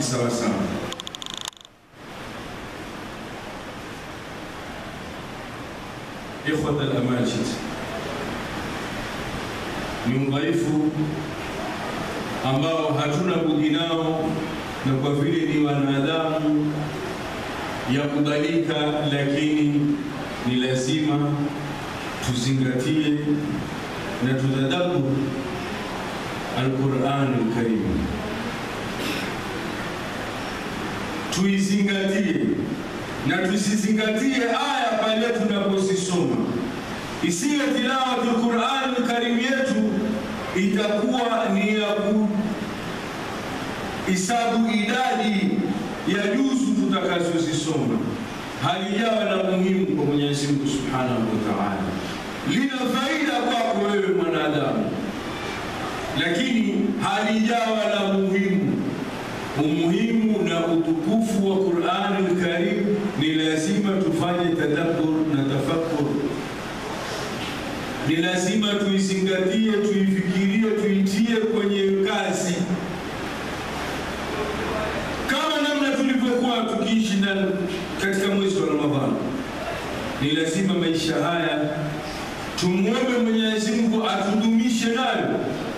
kisawasawa. Ikhwat al-amajid, ni udhaifu ambao hatuna budi nao, na kwa vile ni wanadamu ya kubalika, lakini ni lazima tuzingatie na tutadabbur Al-Qur'an al-Karim, tuizingatie na tusizingatie aya pale tunaposisoma, isiwe tilawatul Qur'an al-Karim yetu itakuwa ni ya kuhisabu idadi ya juzu tutakazozisoma, halijawa na muhimu kwa Mwenyezi Mungu Subhanahu wa Ta'ala, lina faida kwako wewe mwanadamu, lakini halijawa na muhimu. Umuhimu na utukufu wa Qur'an al-Karim ni lazima tufanye tadabbur na tafakkur ni lazima tuizingatie, tuifikirie, tuitie kwenye kazi, kama namna tulivyokuwa tukiishi na katika mwezi wa Ramadhani. Ni lazima maisha haya tumwombe Mwenyezi Mungu atudumishe nayo.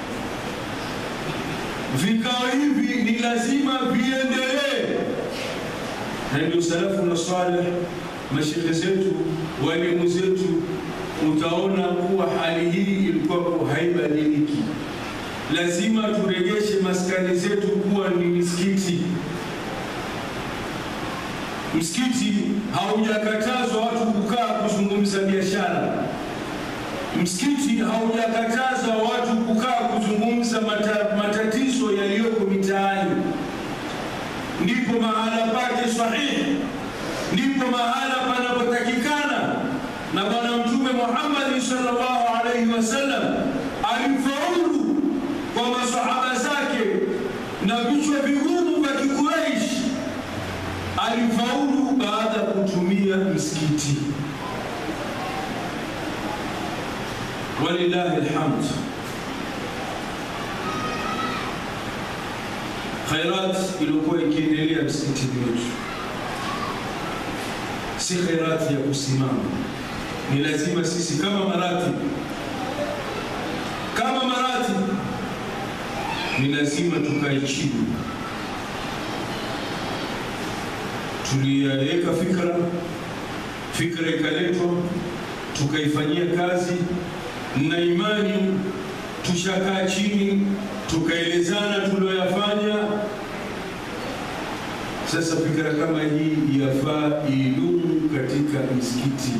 Vikao hivi ni lazima viendelee, na ndio salafu na saleh, mashekhe zetu, walimu zetu utaona kuwa hali hii ilikuwa haibadiliki. Lazima turegeshe maskani zetu kuwa ni misikiti. Msikiti haujakatazwa watu kukaa kuzungumza biashara. Msikiti haujakataza watu kukaa kuzungumza mata, matatizo yaliyoko mitaani. Ndipo mahala pake sahihi, ndipo mahala panapotakikana na Bwana Mtume Muhammad sallallahu alaihi wasallam alifaulu kwa masahaba zake na vichwa vigumu vya Kikureishi, alifaulu baada ya kutumia msikiti. Walillahi alhamd. Khairat iliyokuwa ikiendelea msikitini wetu si khairati ya kusimama ni lazima sisi kama marati kama marati ni lazima tukae chini, tuliyaweka fikra, fikra ikaletwa, tukaifanyia kazi na imani, tushakaa chini, tukaelezana tulioyafanya. Sasa fikra kama hii yafaa idumu katika msikiti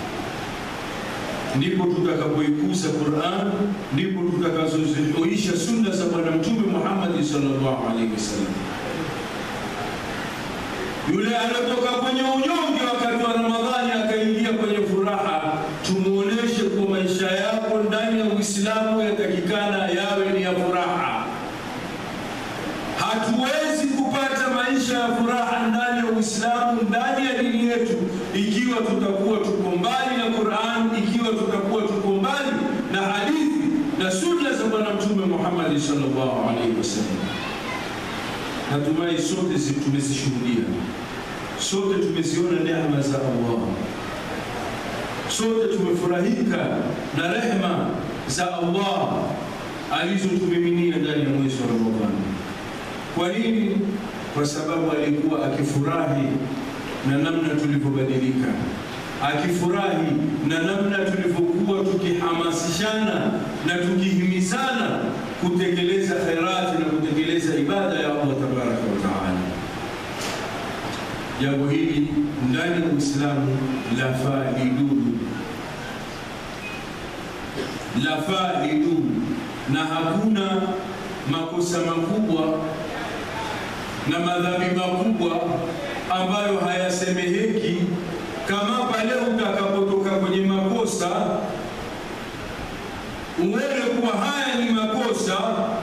ndipo tutakapoikuza Qur'an, ndipo tutakazozihuisha sunna za Bwana Mtume Muhammad sallallahu alaihi wasallam. Yule anatoka kwenye unyonge wakati wa Ramadhani akaingia kwenye furaha, tumuoneshe kuwa maisha yako ndani ya Uislamu yatakikana yawe ni ya furaha. Hatuwezi kupata maisha ya furaha ndani ya Uislamu, ndani ya dini yetu, ikiwa tutakuwa tuko mbali na Qur'an, ikiwa tutakuwa tuko mbali na hadithi na sunna za Bwana Mtume Muhammad sallallahu alaihi wasallam. Natumai sote tumezishuhudia, sote tumeziona neema za Allah, sote tumefurahika na rehema za Allah alizotumiminia ndani ya mwezi wa Ramadhani. Kwa nini? Kwa sababu alikuwa akifurahi na namna tulivyobadilika, akifurahi na namna tulivyokuwa tukihamasishana na tukihimizana kutekeleza khairati na kutekeleza ibada ya Allah tabaraka wa taala. Jambo hili ndani ya Uislamu lafaa lidumu, lafaa lidumu, na hakuna makosa makubwa na madhambi makubwa ambayo hayasemeheki kama pale utakapotoka kwenye makosa uone kuwa haya ni makosa,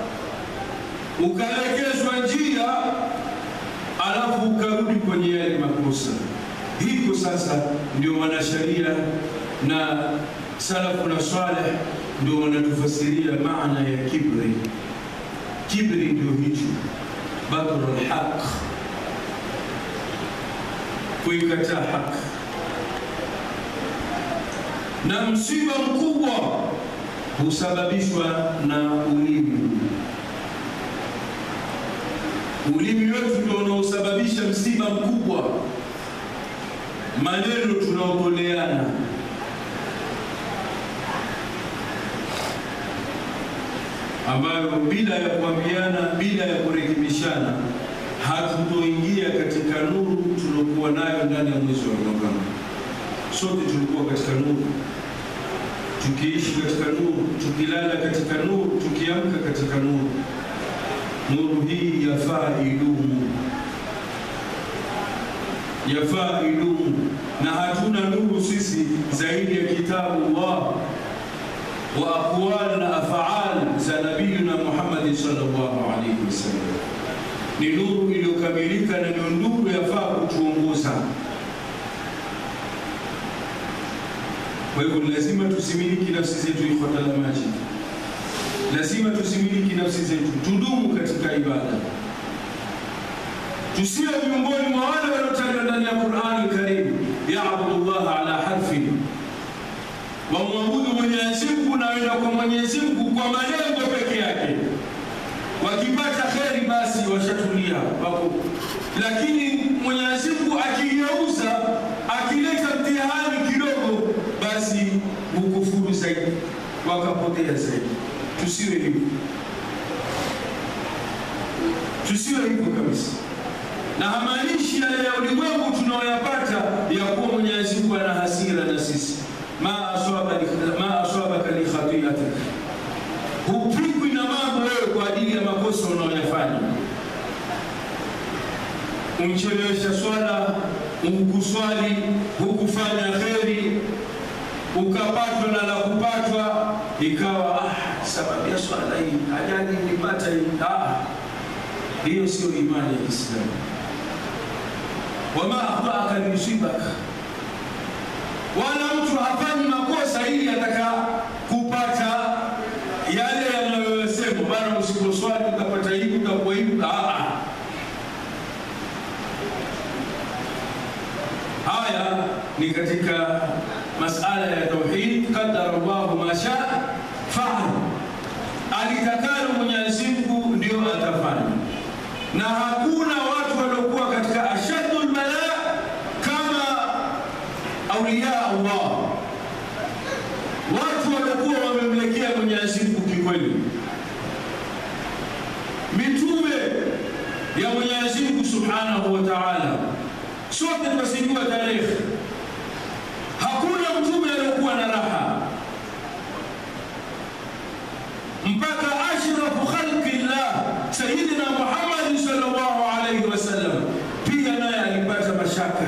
ukalekezwa njia, alafu ukarudi kwenye yale makosa. Hiko sasa ndio wanasheria na salafu na saleh ndio wanatufasiria maana ya kibri. Kibri ndio hicho batru lhaq, kuikataa haki. Na msiba mkubwa husababishwa na ulimi. Ulimi wetu ndio unaosababisha msiba mkubwa, maneno tunaotoleana ambayo bila ya kuambiana, bila ya kurekebishana, hatutoingia katika nuru tuliokuwa nayo ndani ya mwezi wa Ramadhani. Sote tulikuwa katika nuru, tukiishi katika nuru, tukilala katika nuru, tukiamka katika nuru. Nuru hii yafaa idumu, yafaa idumu, na hatuna nuru sisi zaidi ya kitabu Allah wa aqwal na afaal za nabiyuna Muhammad sallallahu alaihi wasallam. Ni nuru iliyokamilika na ndio nuru yafaa kutuongoza. Kwa hivyo lazima tusimiliki nafsi zetu, ikhwatal majid, lazima tusimiliki nafsi zetu, tudumu katika ibada, tusiwe miongoni mwa wale waliotajwa ndani ya Qur'ani Karim, yaabudu llaha ala harfin wamwabudu Mwenyezi Mungu na wenda kwa Mwenyezi Mungu kwa malengo peke yake. Wakipata kheri basi washatulia wako, lakini Mwenyezi Mungu akigeuza, akileta mtihani kidogo, basi hukufuru zaidi, wakapotea zaidi. Tusiwe hivyo, tusiwe hivyo kabisa, na hamaanishi yale ya ulimwengu tunaoyapata ya kuwa Mwenyezi Mungu ana hasira na sisi ma aswabaka li khatiatik, hupigwi na mambo wewe kwa ajili ya makosa unaoyafanya. Umchelewesha swala, hukuswali, hukufanya kheri, ukapatwa na la kupatwa, ikawa ah, sababu ya swala hii ajali nilipata hii. Ah, hiyo sio imani ya Kiislamu. wama akhtaka limusibaka wala mtu hafanyi makosa ili ataka kupata yale yanayosema bana, usiposwali utapata hivi, utakuwa hivi. Haya ni katika masala ya tauhid. Qadara Allahu ma shaa faal, alitakalo Mwenyezi Mungu ndio atafanya, na hakuna watu waliokuwa katika ashadul bala kama auliya Allah, watu waliokuwa wamemlekea Mwenyezi Mungu kikweli, mitume ya Mwenyezi Mungu Subhanahu wa Ta'ala. Sote tunasijua tarehe, hakuna mtume aliyokuwa na raha mpaka ashrafu khalqillah Sayyidina Muhammad sallallahu alayhi wasallam, pia naye alipata mashaka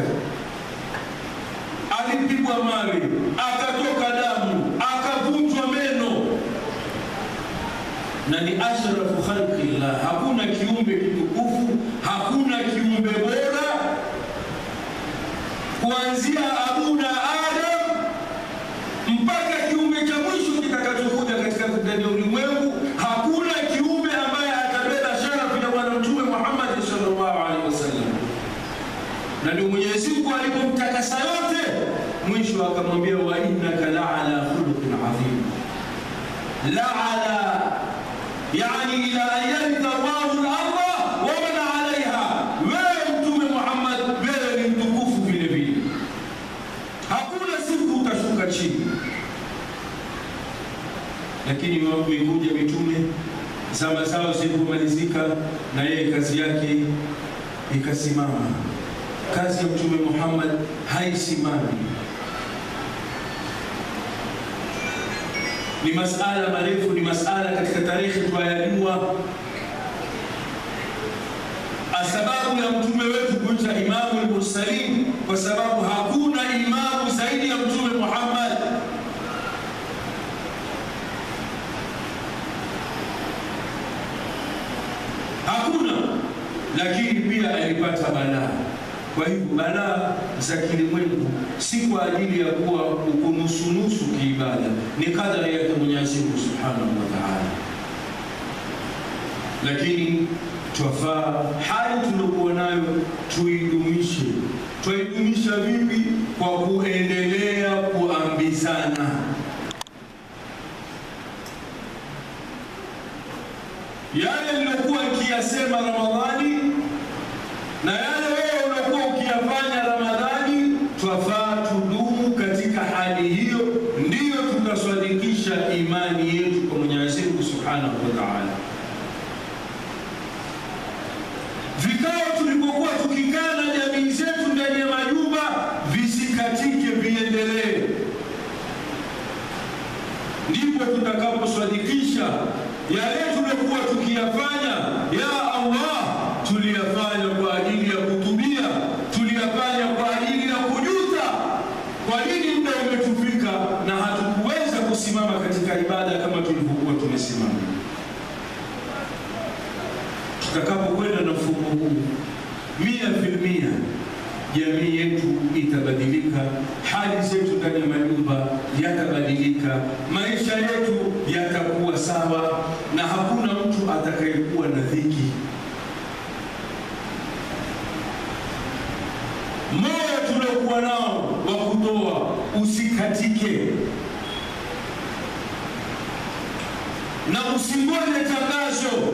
alipigwa mawe, akatoka damu, akavunjwa meno, na ni ashrafu khalqillah. Hakuna kiumbe kitukufu, hakuna kiumbe bora kuanzia abuna Adam mpaka kiumbe cha mwisho kitakachokuja katika ndani ya ulimwengu. Hakuna kiumbe ambaye atabeba sharafu ya Bwana Mtume Muhammad sallallahu alaihi wasallam, na ndio Mwenyezi Mungu alipomtakasa yote mwisho akamwambia wa innaka la ala khuluqin adhim, la ala yani ila an yaritha Allahu al-ardha wa man alaiha. Wewe Mtume Muhammad, wewe ni mtukufu vile vile, hakuna siku utashuka chini. Lakini wamekuja mitume zama zao zilipomalizika, na yeye kazi yake ikasimama. Kazi ya Mtume Muhammad haisimami. Ni masala marefu, ni masala katika tarehe twayajua. Sababu ya mtume wetu kuita imamu al-mursalin kwa sababu hakuna imamu zaidi ya Mtume Muhammad. Hakuna, lakini pia alipata balaa. Kwa hivyo balaa za kilimwengu si kwa ajili ya kuwa ukunusunusu kiibada, ni kadari yake Mwenyezi Mungu Subhanahu wa Ta'ala. Lakini twafaa hali tuliokuwa nayo tuidumishe. Twaidumisha vipi? Kwa kuendelea kuambizana. Yale nilokuwa nikiyasema Ramadhani na yale wewe unakuwa ukiyafanya Ramadhani, twafaa tudumu katika hali hiyo, ndiyo tutaswadikisha imani yetu kwa Mwenyezi Mungu Subhanahu wa Ta'ala. Vikao tulipokuwa tukikaa na jamii zetu ndani ya majumba visikatike, viendelee, ndipo tutakaposwadikisha yale tuliokuwa tukiyafanya. Ya Allah, tuliyafanya kwa ajili ya kutubia, tuliyafanya kwa ajili ya kujuta. Kwa nini muda umetufika na hatukuweza kusimama katika ibada kama tulivyokuwa tumesimama? Tutakapokwenda na mfumo huu mia filmia, jamii yetu itabadilika, hali zetu ndani ya majumba yatabadilika, maisha yetu yatakuwa sawa, na hakuna mtu atakayekuwa na dhiki. Moyo tuliokuwa nao wa kutoa usikatike, na usingoje tangazo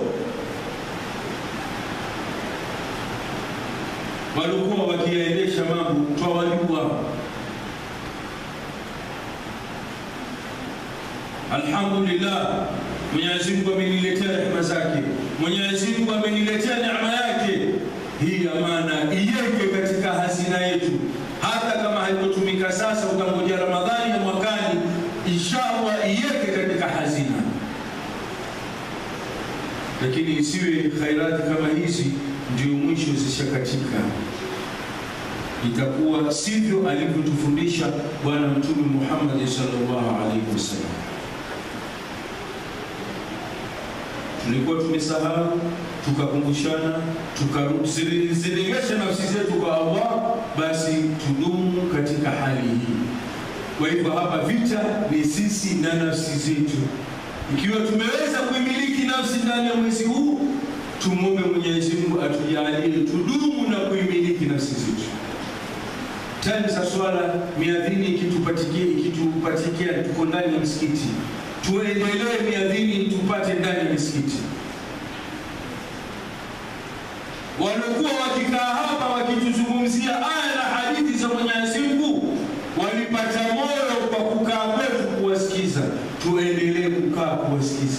walikuwa wakiyaendesha mambo twawajua. Alhamdulillah, Mwenyezi Mungu ameniletea rehema zake, Mwenyezi Mungu ameniletea neema yake. Hii amana iweke katika hazina yetu, hata kama haitotumika sasa, utangoja Ramadhani ya mwakani, inshallah iweke katika hazina, lakini isiwe khairati kama hizi ndio mwisho zishakatika. Itakuwa sivyo alivyotufundisha Bwana Mtume Muhammad sallallahu alaihi wasallam. Tulikuwa tumesahau, tukakumbushana, tukazirejesha nafsi zetu kwa Allah, basi tudumu katika hali hii. Kwa hivyo hapa vita ni sisi na nafsi zetu. Ikiwa tumeweza kuimiliki nafsi ndani ya mwezi huu tumwombe Mwenyezi Mungu atujalie tudumu na kuimiliki nafsi zetu. Time za swala miadhini ikitupatikia ikitupatikia, tuko ndani ya msikiti, tuendelee miadhini tupate ndani ya misikiti. Waliokuwa wakikaa hapa wakituzungumzia aya na hadithi za Mwenyezi Mungu walipata moyo kwa kukaa kwetu kuwasikiza, tuendelee kukaa kuwasikiza.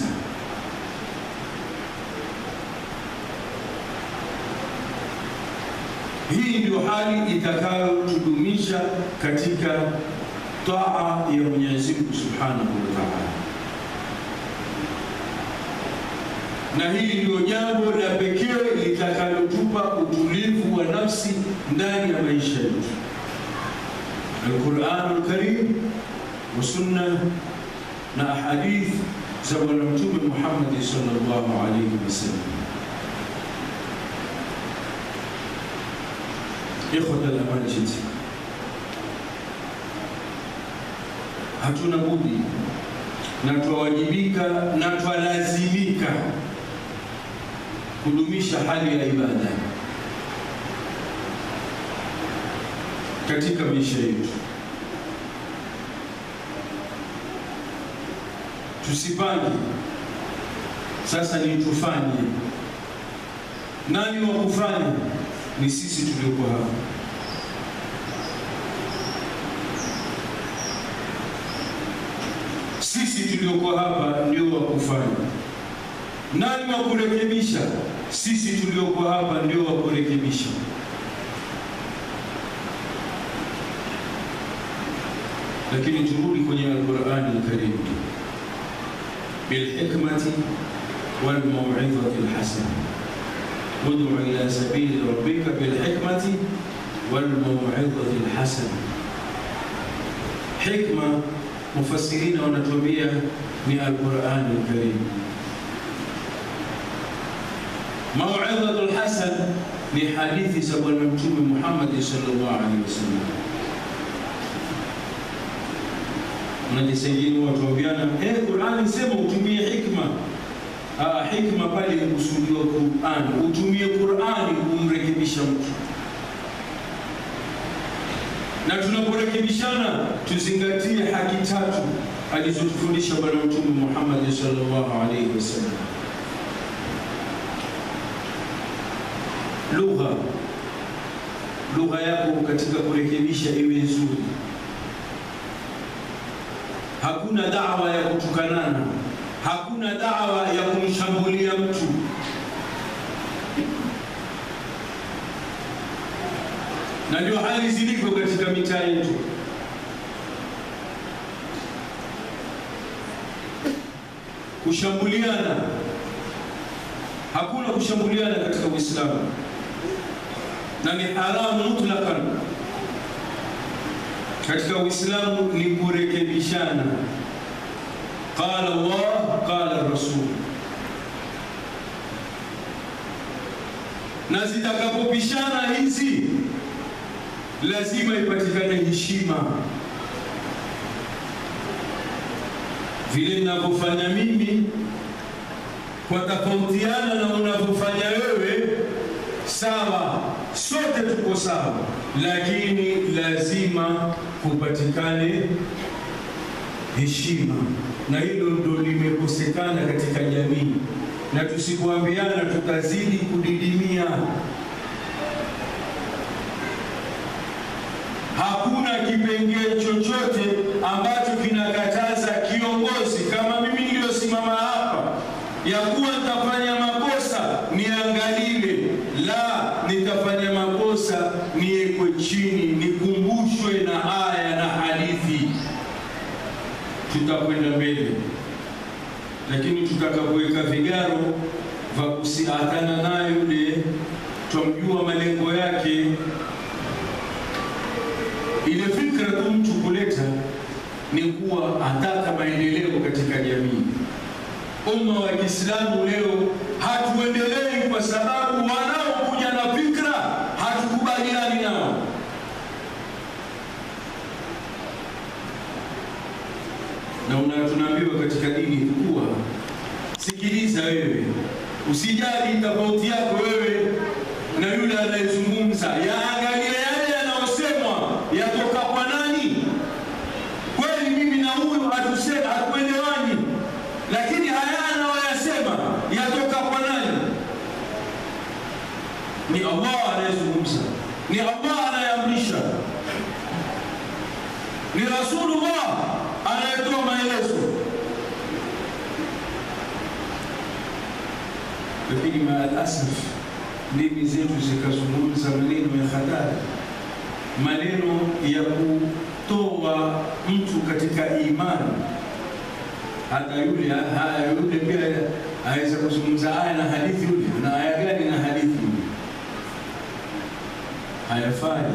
Hii ndio hali itakayotudumisha katika taa ya Mwenyezi Mungu Subhanahu wa Ta'ala, na hili ndio jambo la pekee litakalotupa utulivu wa nafsi ndani ya maisha yetu. Al-Qur'anul Karim wa sunna na ahadith za Bwana Mtume Muhammad sallallahu alaihi wasallam. Ikhwata al-amanjid, hatuna budi na twawajibika na twalazimika kudumisha hali ya ibada katika maisha yetu. Tusipange sasa ni tufanye. Nani wa kufanya? Ni sisi tulioko hapa. Sisi tulioko hapa ndio wa kufanya. Nani wa kurekebisha? Sisi tulioko hapa ndio wa kurekebisha. Lakini turudi kwenye Al-Qur'an al-Karim, bilhikmati walmau'izati alhasana ud'u ila sabili rabbika bilhikmati walmau'izati alhasana. Hikma mufassirina wanatuambia ni Al-Qur'an al-Karim. Mau'izatu alhasan ni hadithi za Bwana Mtume Muhammad sallallahu alaihi wasallam. Mnajisaidia watu waambiana, eh, Qur'ani sema utumie hikma. Ah, hikma pale ikusudiwa Qur'an. Utumie Qur'ani kumrekebisha mtu, na tunaporekebishana tuzingatie haki tatu alizotufundisha Bwana Mtume Muhammad sallallahu alaihi wasallam. Lugha, lugha yako katika kurekebisha iwe nzuri. Hakuna dawa ya kutukanana, hakuna dawa ya kumshambulia mtu. Na ndio hali zilivyo katika mitaa yetu. Kushambuliana, hakuna kushambuliana katika Uislamu, na ni haramu mutlakan katika Uislamu ni kurekebishana. Qala Allah qala Rasul, na zitakapopishana hizi lazima ipatikane heshima. Vile ninavyofanya mimi kwa tofautiana na unavyofanya wewe, sawa, sote tuko sawa, lakini lazima kupatikane heshima, na hilo ndo limekosekana katika jamii, na tusipoambiana tutazidi kudidimia. Hakuna kipengee chochote ambacho kinakataza kiongozi kama mimi niliyosimama hapa ya kuwa nitafanya makosa niangalile, la nitafanya makosa niwekwe chini, nikumbushwe na aya na hadithi, tutakwenda mbele. Lakini tutakapoweka vigaro vya kusiatana naye yule, twamjua malengo yake ile fikra tu mtu kuleta ni kuwa ataka maendeleo katika jamii. Umma wa Kiislamu leo hatuendelei kwa sababu wanaokuja na fikra hatukubaliani nao. Na una tunaambiwa katika dini kuwa, sikiliza wewe, usijali tofauti yako wewe na yule anayezungumza, yaangalia yale yanayosemwa yatoka kwa nani. Kweli mimi na huyu hatusema hatuelewani, lakini haya anayoyasema yatoka kwa nani? Ni Allah anayezungumza, ni Allah anayeamrisha, ni Rasulullah anayetoa maelezo. Lakini maalasaf ndimi zetu zikazungumza maneno ya hatari, maneno ya kutoa mtu katika imani. Hata yule haya yule pia aweza kuzungumza aya na hadithi, yule na aya gani na hadithi, yule hayafai.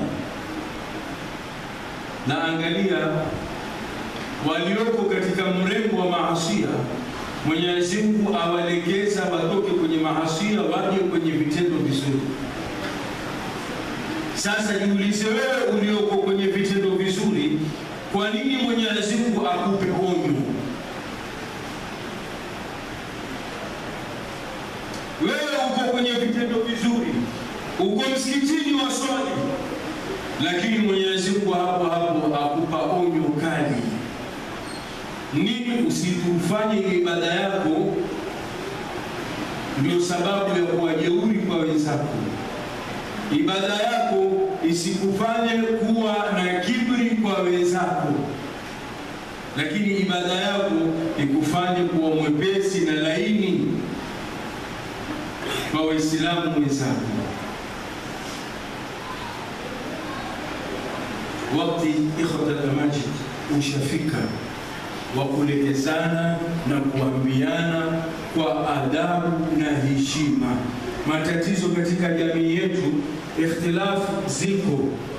Na angalia walioko katika mrengo wa maasia Mwenyezi Mungu awaelekeza watoke kwenye maasia waje kwenye vitendo vizuri. Sasa jiulize wewe ulioko kwenye vitendo vizuri, kwa nini Mwenyezi Mungu akupe onyo? Wewe uko kwenye vitendo vizuri, uko msikitini wa swali, lakini Mwenyezi Mungu hapo hapo akupa onyo kali nini usitufanye ile ibada yako ndio sababu ya kuwa jeuri kwa wenzako. Ibada yako isikufanye kuwa na kibri kwa wenzako, lakini ibada yako ikufanye kuwa mwepesi na laini kwa Waislamu wenzako. Wakati ikhwatal amajid ushafika wa kuelekezana na kuambiana kwa adabu na heshima. Matatizo katika jamii yetu, ikhtilafu ziko.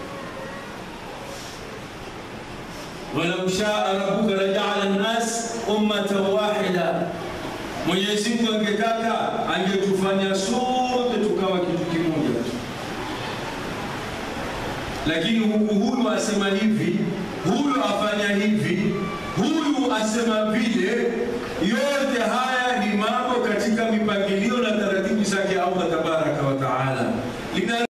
walau shaa rabbuka lajaala nnas ummatan wahida, Mwenyezi Mungu angetaka angetufanya sote tukawa kitu kimoja tu, lakini huku huyu asema hivi, huyu afanya hivi huyu asema vile, Yote haya ni mambo katika mipangilio na taratibu zake Allah tabaraka wa taala.